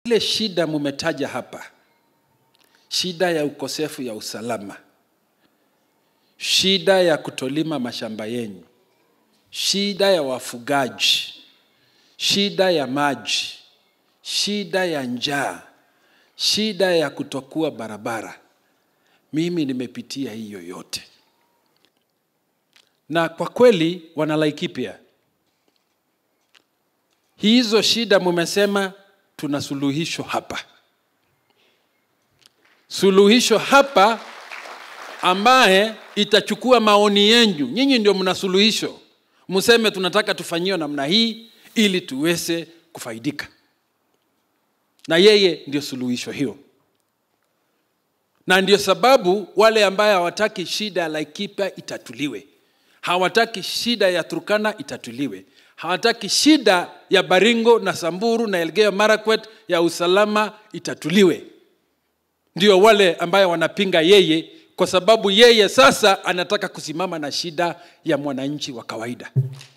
Ile shida mumetaja hapa, shida ya ukosefu ya usalama, shida ya kutolima mashamba yenyu, shida ya wafugaji, shida ya maji, shida ya njaa, shida ya kutokuwa barabara. Mimi nimepitia hiyo yote, na kwa kweli, wana Laikipia, hizo shida mumesema tuna suluhisho hapa, suluhisho hapa ambaye itachukua maoni yenyu. Nyinyi ndio mna suluhisho, mseme tunataka tufanyiwe namna hii ili tuweze kufaidika, na yeye ndio suluhisho hiyo. Na ndio sababu wale ambaye hawataki shida ya Laikipia itatuliwe, hawataki shida ya Turkana itatuliwe, hawataki shida ya Baringo na Samburu na Elgeyo Marakwet ya usalama itatuliwe. Ndio wale ambaye wanapinga yeye, kwa sababu yeye sasa anataka kusimama na shida ya mwananchi wa kawaida.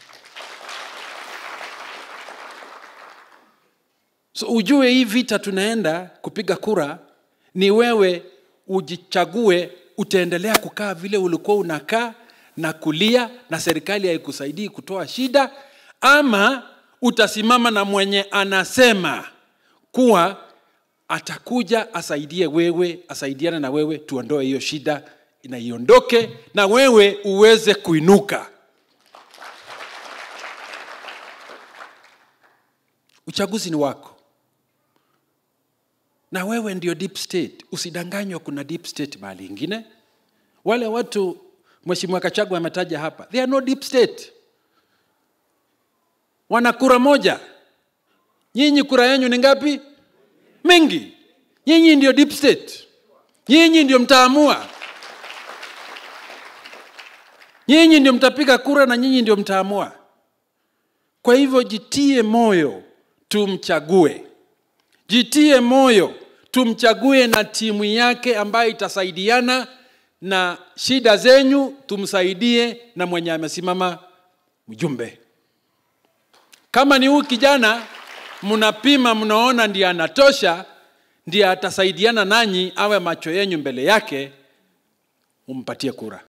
So ujue hii vita tunaenda kupiga kura, ni wewe ujichague, utaendelea kukaa vile ulikuwa unakaa na kulia na serikali haikusaidii kutoa shida, ama utasimama na mwenye anasema kuwa atakuja asaidie wewe, asaidiane na wewe, tuondoe hiyo shida na iondoke, na wewe uweze kuinuka. Uchaguzi ni wako, na wewe ndio deep state. Usidanganywa, kuna deep state mahali ingine. Wale watu Mheshimiwa Kachagua ametaja hapa, they are no deep state, wana kura moja. Nyinyi kura yenyu ni ngapi? Mengi. Nyinyi ndio deep state, nyinyi ndio mtaamua, nyinyi ndio mtapiga kura na nyinyi ndio mtaamua. Kwa hivyo jitie moyo, tumchague. Jitie moyo, tumchague na timu yake ambayo itasaidiana na shida zenyu, tumsaidie na mwenye amesimama mjumbe. Kama ni huyu kijana mnapima, mnaona ndiye anatosha, ndiye atasaidiana nanyi, awe macho yenyu mbele yake, umpatie kura.